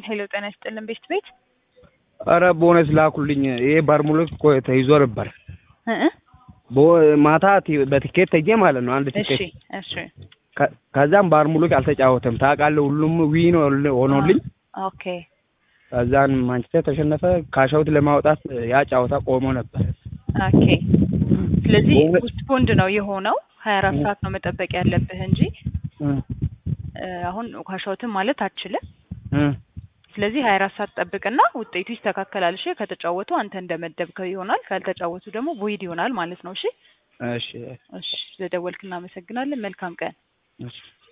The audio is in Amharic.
ሄሎ ጤና ይስጥልን ቤት ቤት ኧረ ቦነስ ላኩልኝ። ይሄ ባርሙሎስ እኮ ተይዞ ነበር። እ ቦ- ማታ ቲ- በቲኬት ተይዤ ማለት ነው አንድ እሺ ቲኬት። እሺ ከ- ከዛም ባርሙሎስ አልተጫወተም ታውቃለህ። ሁሉም ዊን ሆኖልኝ ኦኬ ከዛን ማንቸስተር ተሸነፈ። ካሻውት ለማውጣት ያ ጨዋታ ቆሞ ነበር። ኦኬ ስለዚህ በእውነት- ፖስት ፖንድ ነው የሆነው ሀያ አራት ሰዓት ነው መጠበቅ ያለብህ እንጂ እ እ አሁን ካሻውትን ማለት አትችልም። እ ስለዚህ ሀያ አራት ሰዓት ጠብቅና ውጤቱ ይስተካከላል። እሺ ከተጫወቱ አንተ እንደመደብከው ይሆናል፣ ካልተጫወቱ ደግሞ ቮይድ ይሆናል ማለት ነው። እሺ እሺ እሺ ስለደወልክ እናመሰግናለን። መልካም ቀን። እሺ